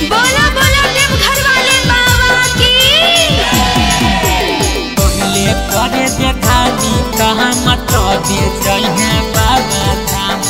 बोला बोला देव घर वाले बाबा की पहले करे देखानी कहाँ मत दे जइहे बाबा धाम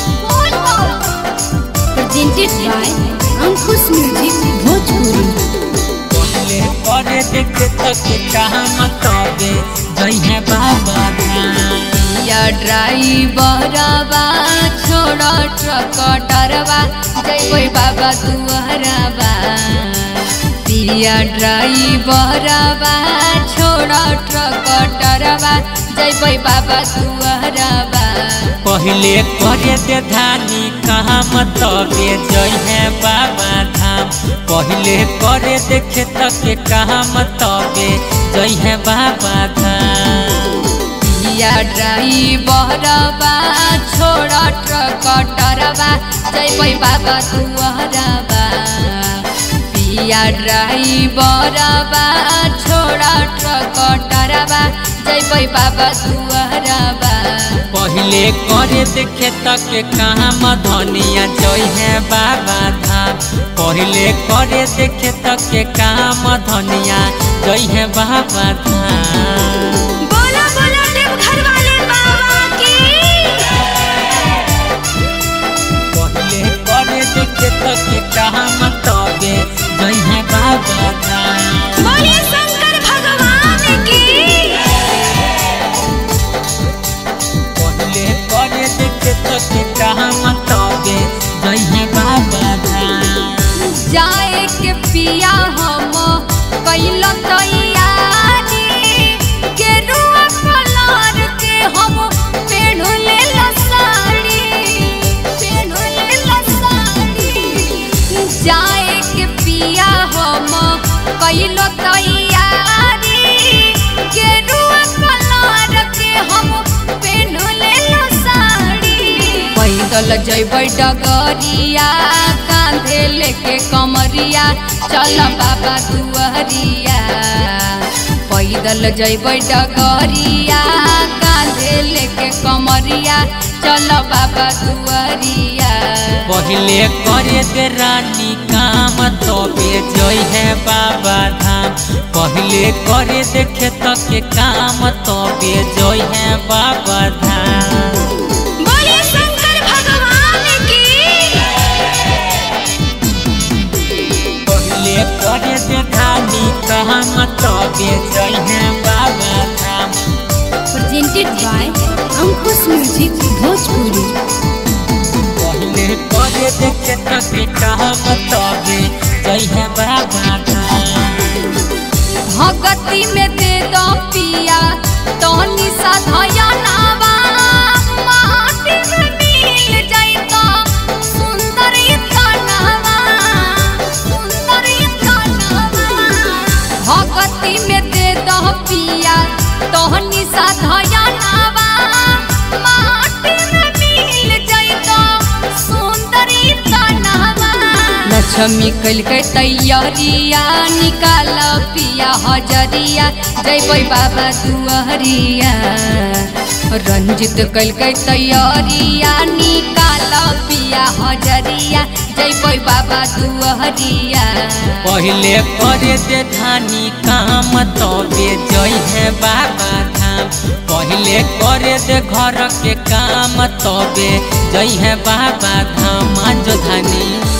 presented by Ankush Music Bhojpuri पहले करे देखे तक कहाँ मत दे जइहे बाबा धाम या ड्राइवरवा छोड़ ट्रक डरवा जय बाबा दुआरवा पिया ड्राइवरवा छोड़ ट्रक डरवा जय बाबा दुआरवा पहले करे दे धानी कहाँ मत दे जइहे बाबा धाम पहले करे देखे तक कहाँ मत दे जइहे बाबा धाम पिया ड्राइवरवा छोड़ ट्रक डरवा जय बाबा दुआरवा पिया ड्राइवरवा छोड़ ट्रक डरवा जय बाबा दुआरवा पहले करे देखे तक कहाँ मधनिया जइहे बाबा धाम पहले करे देखे तक कहाँ मधनिया जइहे बाबा धाम बोला बोला देव घर वाले बाबा की पहले करे देखे तक कहाँ मतबे जइहे बाबा धाम बोले शंकर भगवान की पहले करे देखे तक कहाँ मतबे जइहे बाबा धाम जाए के पिया हम कैल तैयारी गेरुआ कलर के हम पेढ़ले साड़ी पेढ़ले साड़ी जाए के पिया हम कैल तैयारी गेरुआ कलर के हम पेढ़ले साड़ी पैदल जैबै डगरिया कांधे लेके कमरिया चल बाबा दुआरिया पैदल जैबै डगरिया कांधे लेके कमरिया चल बाबा दुआरिया पहले करे दे रानी काम तबे जइहे बाबा धाम पहले करे देखे तक काम तबे जइहे बाबा धाम बोले शंकर भगवान की पहले करे दे धानी काम तबे जइहे बाबा धाम presented by Ankush Music Bhojpuri पहले करे देखे तक काम तबे जइहे बाबा धाम भगती में दे दो पिया तोहनी साधया नावा माटी में मिल जाइतो सुंदर तनावा सुंदर तनावा भगती में दे दो पिया तोहनी साधया नावा माटी में मिल जाइतो सुंदर तनावा लक्ष्मी कल के तैयारिया निकाल पिया हजरिया जय बाबा दुआरिया रंजित कल के तैयारिया निकाल पिया हजरिया जय बाबा दुआरिया पहले करे दे धानी काम तबे जइहे बाबा धाम पहले करे दे घर के काम तबे जइहे बाबा धाम जो धानी